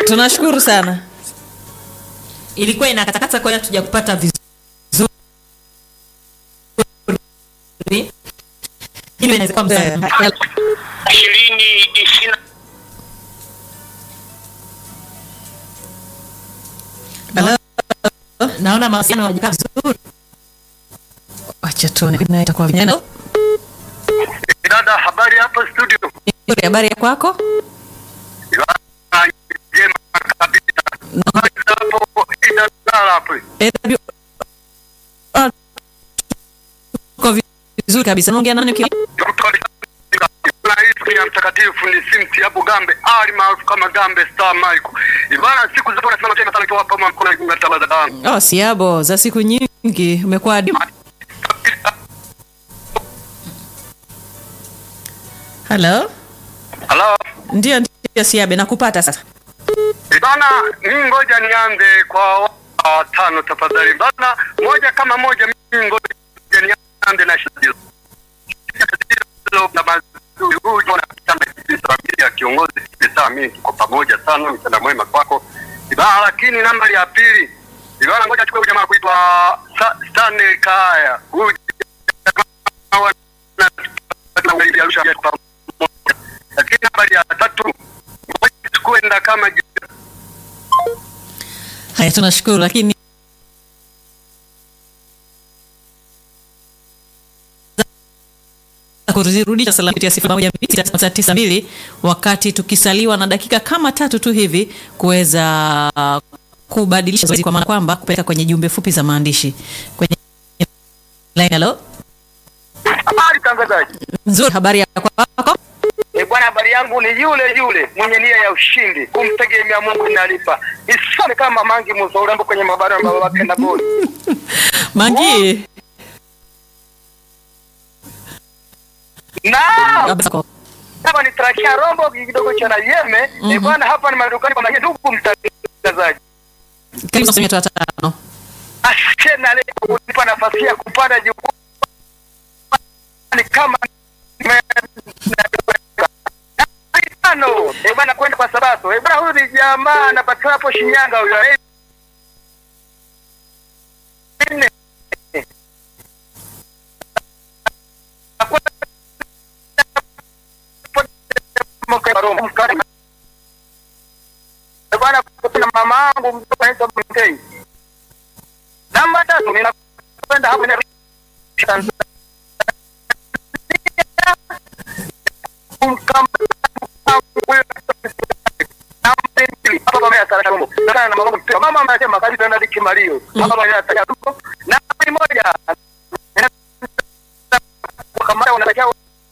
tunashukuru sana ilikuwa inakatakata kwa hiyo hatuja kupata vizuri Hilo inaweza kuwa Eh, msaada. ishirini ishirini hello? naona mawasiliano hayajakaa vizuri wacha tuone na itakuwa vijana dada habari hapo studio Nzuri, habari ya kwako Ah, njema kabisa Habari za hapo idalala hapo AW Ah, tuko vizuri kabisa naongea nani ukiwa Rais ya mtakatifu ni simti hapo Gambe ali maarufu kama Gambe Star Michael. Ibana siku zote nasimama tena sana kwa hapa mkono na talaza dangu. oh siabo za siku nyingi umekuwa adimu halo Hello. ndio ndio siabe nakupata sasa Ibana mimi ngoja nianze kwa watano tafadhali. Bana moja kama moja mimi ngoja nianze na shadilo. Shadilo na mazuri huyu na kitanda ya kiongozi saa mimi tuko pamoja sana mchana mwema kwako. Ibana lakini nambari ya pili. Ibana ngoja chukue jamaa kuitwa Sa- Stanley Kaya. Huyu jamaa wa- na- na- na- Arusha ya pamoja. Lakini nambari ya tatu ngoja chukue nda kama haya tunashukuru lakini kurudisha salamu kupitia sifuri moja mbili sita tisa tisa mbili wakati tukisaliwa na dakika kama tatu tu hivi kuweza uh, kubadilisha zoezi kwa maana kwamba kupeleka kwenye jumbe fupi za maandishi kwenye line hello Habari tangazaji. nzuri habari ya kwako E bwana, habari yangu ni yule yule mwenye nia ya ushindi, kumtegemea Mungu inalipa. Isome kama mangi muzaurambo kwenye mabara ya baba wake na bodi. mangi Na habari zako? hapa ni trakia rombo kidogo cha na yeme. E bwana, hapa ni madukani kwa mangi ndugu mtangazaji. karibu sana watu watano Ashena leo kunipa nafasi ya kupanda jukwaa ni kama tano e bwana kwenda kwa sabato e bwana huyu ni jamaa anapatikana hapo Shinyanga huyo eh. Nne. Eh, bwana kuna mama yangu mtoto anaitwa Mtei namba tatu ninakwenda hapo na mama anasema kazi tena likimalio hapa bwana anataka tuko na moja kama unataka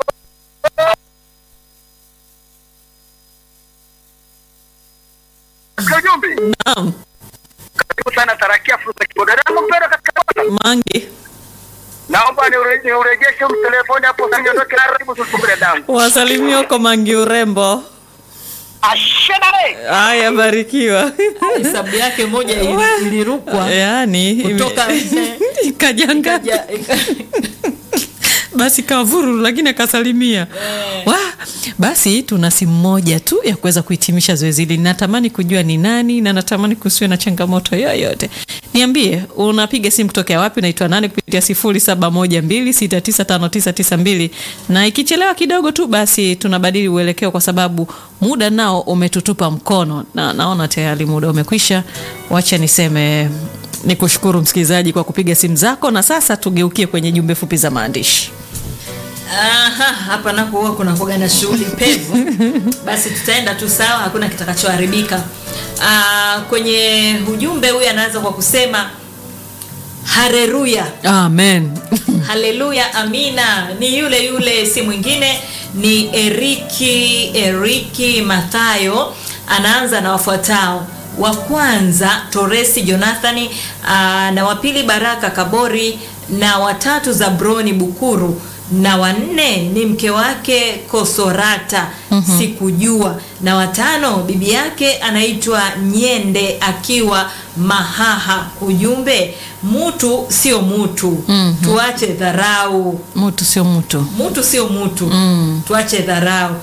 Kajumbi, naam karibu sana tarakia fursa kidogo. Dada mpendwa katika Bwana. mangi Naomba niure- niurejeshe mtelefoni hapo sasa niondoke na karibu tusumbue dangu. wasalimia uko mangi urembo Ashenale. haya barikiwa hesabu yake moja ili- ilirukwa yaani Kutoka ime- nje. ikajanga Ikaja- ika- basi kavururu lakini akasalimia wa basi tuna simu moja tu ya kuweza kuhitimisha zoezi hili natamani kujua ni nani na natamani kusiwe na changamoto yoyote niambie unapiga simu kutokea wapi unaitwa nani kupitia sifuri saba moja mbili sita tisa tano tisa tisa mbili na ikichelewa kidogo tu basi tunabadili uelekeo kwa sababu muda nao umetutupa mkono na naona tayari muda umekwisha wacha niseme ni kushukuru msikilizaji kwa kupiga simu zako na sasa tugeukie kwenye jumbe fupi za maandishi Aha, hapa napo huwa kuna kuga na shughuli pevu basi tutaenda tu sawa hakuna kitakachoharibika Ah, kwenye ujumbe huyu anaanza kwa kusema hareruya amen haleluya amina ni yule yule si mwingine ni eriki eriki mathayo anaanza na wafuatao wa kwanza toresi jonathani aa, na wa pili baraka kabori na watatu zabroni bukuru na wanne ni mke wake kosorata mm-hmm. sikujua na watano bibi yake anaitwa nyende akiwa mahaha ujumbe mutu sio mutu mm-hmm. tuache dharau mtu sio mtu mutu sio mutu mm. tuache dharau